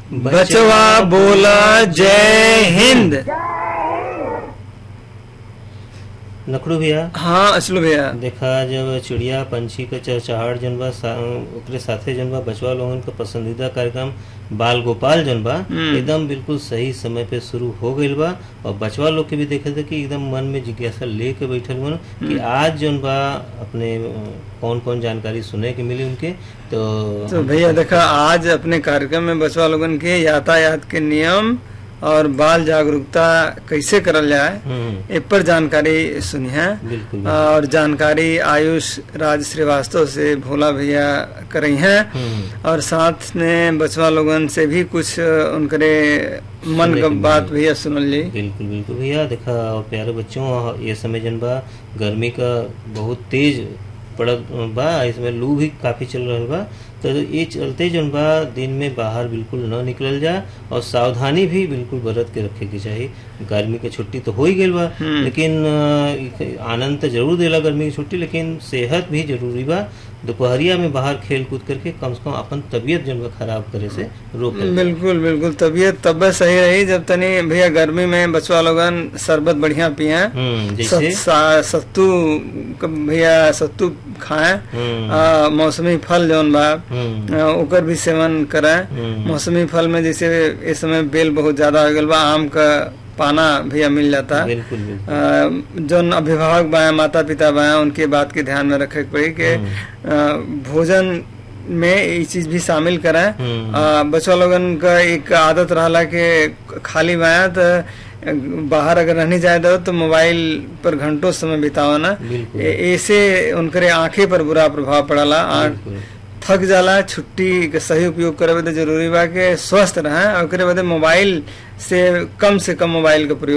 बचवा बोला जय हिंद नखड़ू भैया हाँ असलू भैया देखा जब चिड़िया पंछी के चहचहाट जन बा सा, ओकरे साथे जन बा बचवा लोगन का पसंदीदा कार्यक्रम बाल गोपाल जन बा हम्म। एकदम बिल्कुल सही समय पे शुरू हो गईल बा और बचवा लोग के भी देखे थे कि एकदम मन में जिज्ञासा लेके बैठल मन कि आज जन बा अपने कौन कौन जानकारी सुने के मिली उनके तो तो भैया देखा आज अपने कार्यक्रम में बचवा लोगन के यातायात के नियम और बाल जागरूकता कैसे करल जाए हम्म, इ पर जानकारी सुनी है बिल्कुल और जानकारी आयुष राज श्रीवास्तव से भोला भैया करई हैं हम्म, और साथ में बचवा लोगन से भी कुछ उनकरे मन सुने का के बात मिली। भैया सुनल जी बिल्कुल बिल्कुल भैया देखा और प्यारे बच्चों ये समय जन बा गर्मी का बहुत तेज पड़त बा इसमें लू भी काफी चल रहल बा तो ये चलते जन बा दिन में बाहर बिल्कुल न निकलल जा और सावधानी भी बिल्कुल बरत के रखे के चाहिए गर्मी के छुट्टी तो हो ही गई बा हम्म। लेकिन अ, इ- आनंद तो जरूर देला गर्मी की छुट्टी लेकिन सेहत भी जरूरी बा दोपहरिया में बाहर खेल कूद करके कम से कम अपन तबीयत जन बा खराब करे से रोके बिल्कुल बिल्कुल तबीयत तब सही रही जब तनी भैया गर्मी में बचवा लोगन शरबत बढ़िया पिए हम्म जैसे सत- सा- सत्तू क- भैया सत्तू खाएं हम्म आ, मौसमी फल जौन बा हम्म आ, ओकर भी सेवन करें हम्म। मौसमी फल में जैसे इस समय बेल बहुत ज्यादा हो गल बा आम का पाना भैया मिल जाता है बिल्कुल बिल्कुल अ, जौन अभिभावक बाया माता पिता बाया उनके बात के ध्यान में रखे के पड़ी कि अ, भोजन में ये चीज भी शामिल करें हम्म। अ, बच्चा लोगन का एक आदत रहला कि खाली बाया तो बाहर अगर रहने जाए दो तो मोबाइल पर घंटों समय बितावा ना बिल्कुल। ए- ऐसे उनकरे आंखें पर बुरा प्रभाव पड़ला आंख बिल्कुल थक जाला छुट्टी के सही उपयोग करे बदे जरूरी बा कि स्वस्थ रहें और ओकरे बदे मोबाइल से कम से कम मोबाइल का प्रयोग